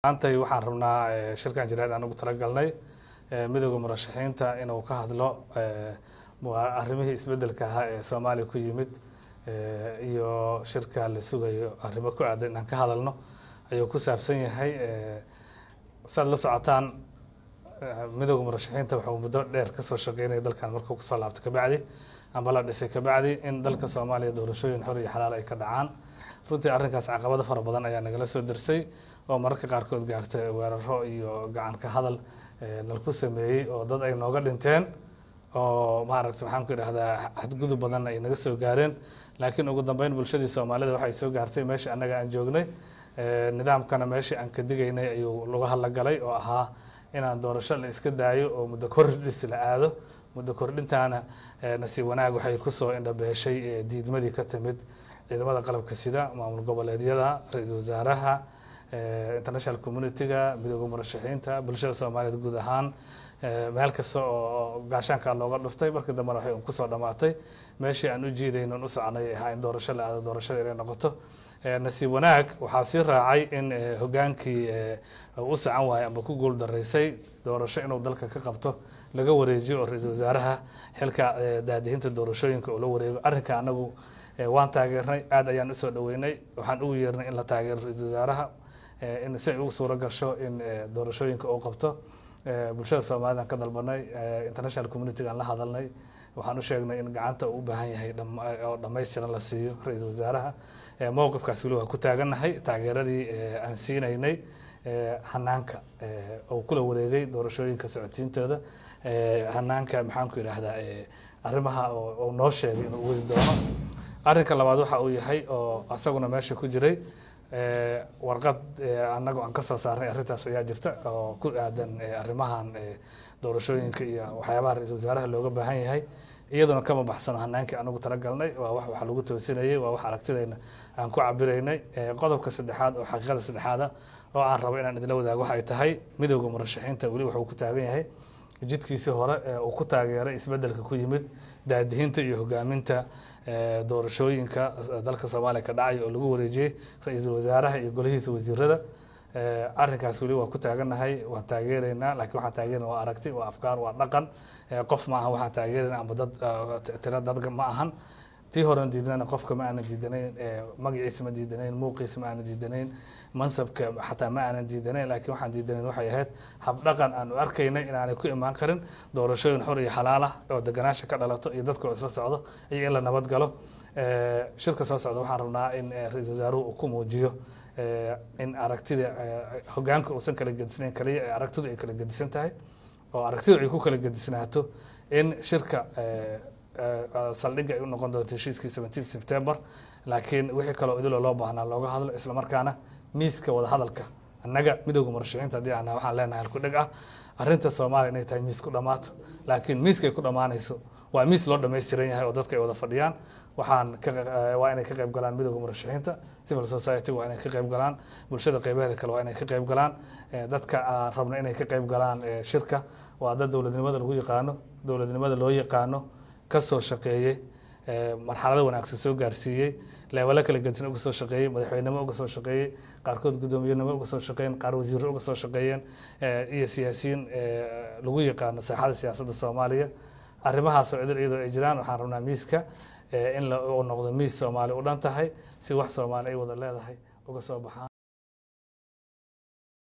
maantay waxaan rabnaa shirkan jireed aan ugu talagalnay midooda murashaxiinta inuu ka hadlo arrimihii isbedelka ahaa ee soomaaliya ku yimid iyo shirka la sugayo arrimo ku aadan inaan ka hadalno ayuu ku saabsan yahay saad la socotaan midooda murashaxiinta wuxuu muddo dheer kasoo shaqeynaya dalkan markuu kusoo laabto kabacdi amba la dhisay kabacdi in dalka soomaaliya doorashooyin xor iyo xalaal ay ka dhacaan runtii arrinkaas caqabado fara badan ayaa nagala soo dersay oo mararka qaarkood gaartay weeraro iyo gacan ka hadal nalku sameeyey oo dad ay nooga dhinteen oo maaragta maxaan ku idhahdaa xadgudub badanna ay naga soo gaareen laakiin ugu dambeyn bulshadii soomaalida waxay soo gaartay meeshii annaga aan joognay nidaamkana meeshii aan ka digaynay ayuu lagu hadlagalay oo ahaa inaan doorasho la iska daayo oo muddo kordhis la aado muddo kordhintaana nasiib wanaag waxay kusoo indhabeeshay diidmadii ka timid ciidamada qalabka sida maamul goboleedyada ra-iisul wasaaraha international community-ga midooda murashaxiinta bulshada soomaaliyeed guud ahaan meel kasta oo gaashaanka looga dhuftay markii dambena waxay kusoo dhamaatay meeshii aan u jiidayno u soconay ahaa in doorasho la aado doorashada inay noqoto nasiib wanaag waxaa sii raacay in hogaankii u socon waayay amba ku guul daraysay doorasho inuu dalka ka qabto laga wareejiyo oo ra-iisul wasaaraha xilka daadihinta doorashooyinka oo la wareego arrinka anagu waan taageernay aad ayaan usoo dhaweynay waxaan ugu yeernay in la taageero ra-iisul wasaaraha in si ay ugu suuro gasho in doorashooyinka uu qabto bulshada soomaalida aan ka dalbanay international community aan la hadalnay waxaan u sheegnay in gacanta uu u baahan yahay oo dhammaystiran la siiyo ra-iisul wasaaraha mowqifkaas weli waa ku taagannahay taageeradii aan siinaynay hanaanka oo kula wareegay doorashooyinka socodsiintooda hanaanka maxaan ku idhaahdaa arrimaha oo noo sheegay inuu wadi doono arrinka labaad waxa uu yahay oo asaguna meesha ku jiray warqad annagu aan kasoo saarnay arrintaas ayaa jirta oo ku aadan arrimahan doorashooyinka iyo waxyaabaha ra-iisul wasaaraha looga baahan yahay iyaduna kama baxsano hanaankii anagu talagalnay waa wax wax lagu toosinayay waa wax aragtidayna aan ku cabiraynay qodobka saddexaad oo xaqiiqada saddexaada oo aan rabo inaan idinla wadaago waxay tahay midooda murashaxiinta weli wuxuu ku taagan yahay jidkiisii hore ee uu ku taageeray isbedelka ku yimid daadihinta iyo hogaaminta doorashooyinka dalka soomaaliya ka dhacaya oo lagu wareejiyey ra-iisul wasaaraha iyo golihiisa wasiirada arrinkaas weli waa ku taagannahay waan taageeraynaa lakiin waxaan taageerana waa aragti waa afkaar waa dhaqan qof ma ahan waxaan taageerayna amba dad tira dad ma ahan tii horen diidnana qofka ma aanan diidanayn magaciisa ma diidanayn muuqiisa ma aanan diidanayn mansabka xataa ma aanan diidanayn laakiin waxaan diidanayn waxay ahayd habdhaqan aan u arkaynay inaanay ku imaan karin doorashooyin xor iyo xalaal ah oo deganaasha ka dhalato iyo dadka oo isla socdo iyo in la nabad galo shirka soo socda waxaan rabnaa in ra-iisul wasaaruhu uu ku muujiyo in aragtida hogaanka uusan kala gedisnayn kaliya aragtidu ay kala gedisan tahay oo aragtidu ay ku kala gedisnaato in shirka saldhigga ay u noqon doonto heshiiskii seventeen september laakiin wixii kaloo idiloo loo baahnaa looga hadlo islamarkaana miiska wadahadalka annaga midooda murashaxiinta haddii aan waxaan leenahay halku dheg ah arrinta soomaaliya inay tahay miis ku dhammaato laakiin miiska ay ku dhammaanayso waa miis loo dhammaystiran yahay oo dadka ay wada fadhiyaan waxaan waa inay ka qayb galaan midooda murashaxiinta civil society waa inay ka qayb galaan bulshada qeybaheeda kale waa inay ka qayb galaan dadka aan rabna inay ka qayb galaan shirka waa dad dowladnimada lagu yaqaano dowladnimada loo yaqaano kasoo shaqeeyey marxalado wanaagsan soo gaarsiiyey leebalo kala gedisan uga soo shaqeeyey madaxweynenimo uga soo shaqeeyey qaarkood guddoomiyenimo uga soo shaqeeyeen qaar wasiiro uga soo shaqeeyeen iyo siyaasiyiin lagu yaqaano saaxada siyaasadda soomaaliya arrimahaasoo idil iyadoo ay jiraan waxaan rabnaa miiska in uu noqdo miis soomaali u dhan tahay si wax soomaali ay wada leedahay uga soo baxaan